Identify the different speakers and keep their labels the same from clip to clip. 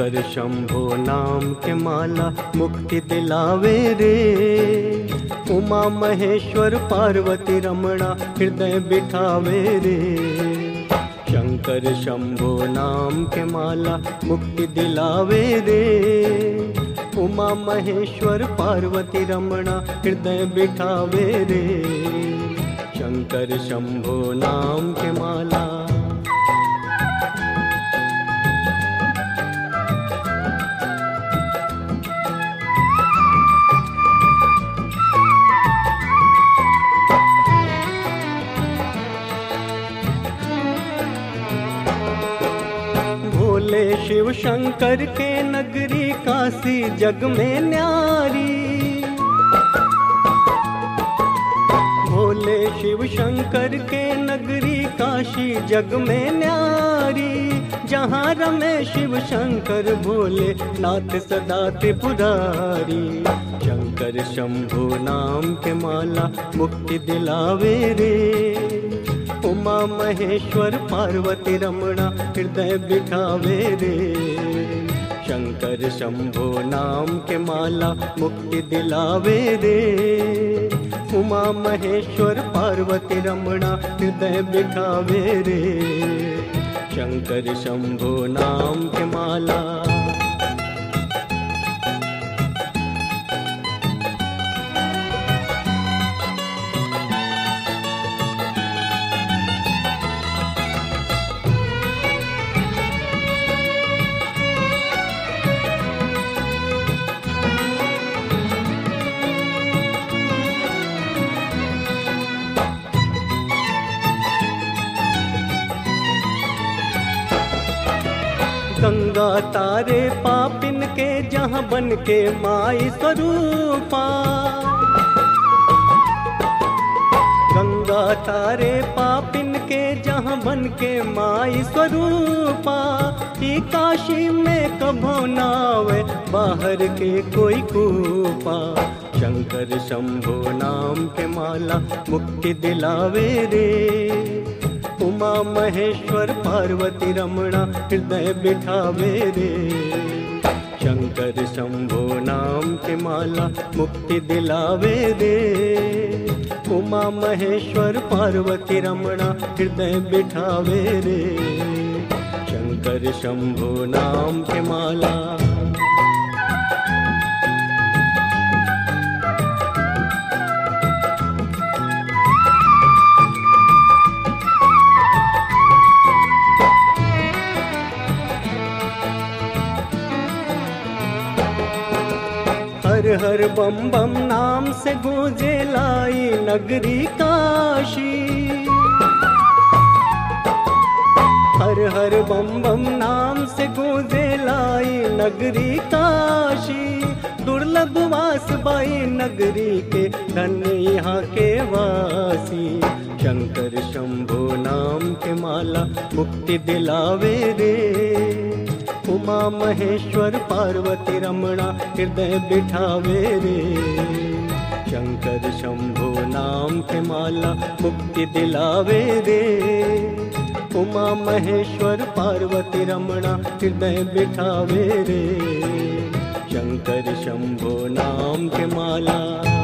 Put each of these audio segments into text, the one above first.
Speaker 1: शंकर शंभो नाम के माला मुक्ति दिलावे रे उमा महेश्वर पार्वती रमणा हृदय बिठावे रे शंकर शंभो नाम के माला मुक्ति दिलावे रे उमा महेश्वर पार्वती रमणा हृदय बिठावे रे शंकर शंभो नाम के माला भोले शिव शंकर के नगरी काशी जग में न्यारी भोले शिव शंकर के नगरी काशी जग में न्यारी जहाँ रमे शिव शंकर भोले नाथ सदा त्रिपुरारी शंकर शंभु नाम के माला मुक्ति दिलावे रे उमा महेश्वर पार्वती रमणा हृदय बिठावे रे शंकर शंभो नाम के माला मुक्ति दिलावे रे उमा महेश्वर पार्वती रमणा हृदय बिठावे रे शंकर शंभो नाम के माला गंगा तारे पापिन के जहाँ बन के माई स्वरूपा गंगा तारे पापिन के जहाँ बन के माई स्वरूपा ई काशी में कभो नावे बाहर के कोई कूपा शंकर शंभो नाम के माला मुक्ति दिलावे रे उमा महेश्वर पार्वती रमणा हृदय बिठावे रे शंकर शंभो नाम के माला मुक्ति दिलावे रे उमा महेश्वर पार्वती रमणा हृदय बिठावे रे शंकर शंभो नाम के माला हर हर बम बम नाम से गूंजे लाई नगरी काशी हर हर बम बम नाम से गूंजे लाई नगरी काशी दुर्लभ वास बाई नगरी के धन्य यहाँ के वासी शंकर शंभो नाम के माला मुक्ति दिलावे रे उमा महेश्वर पार्वती रमणा हृदय बिठावे रे शंकर शंभो नाम के माला मुक्ति दिलावे रे उमा महेश्वर पार्वती रमणा हृदय बिठावे रे शंकर शंभो नाम के माला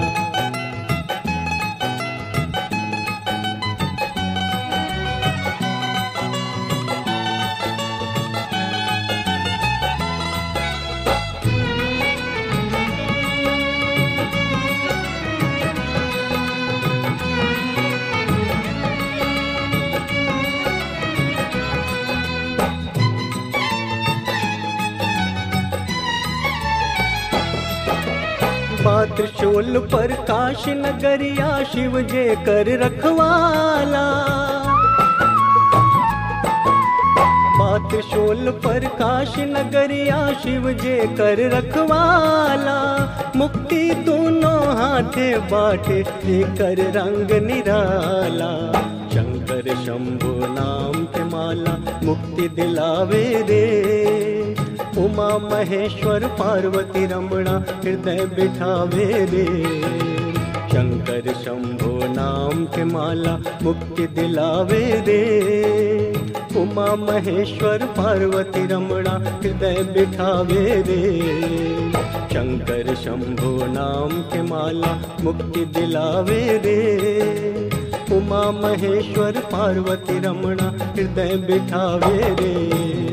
Speaker 1: बात शोल पर काश नगरिया शिव जे कर रखवाला बात शोल पर काश नगरिया शिव जे कर रखवाला मुक्ति दोनों हाथे बाटे कर रंग निराला शंकर शंभु नाम के माला मुक्ति दिलावे रे उमा महेश्वर पार्वती रमणा हृदय बिठावे रे शंकर शंभो नाम के माला मुक्ति दिलावे रे उमा महेश्वर पार्वती रमणा हृदय बिठावे रे शंकर शंभो नाम के माला मुक्ति दिलावे रे उमा महेश्वर पार्वती रमणा हृदय बिठावे रे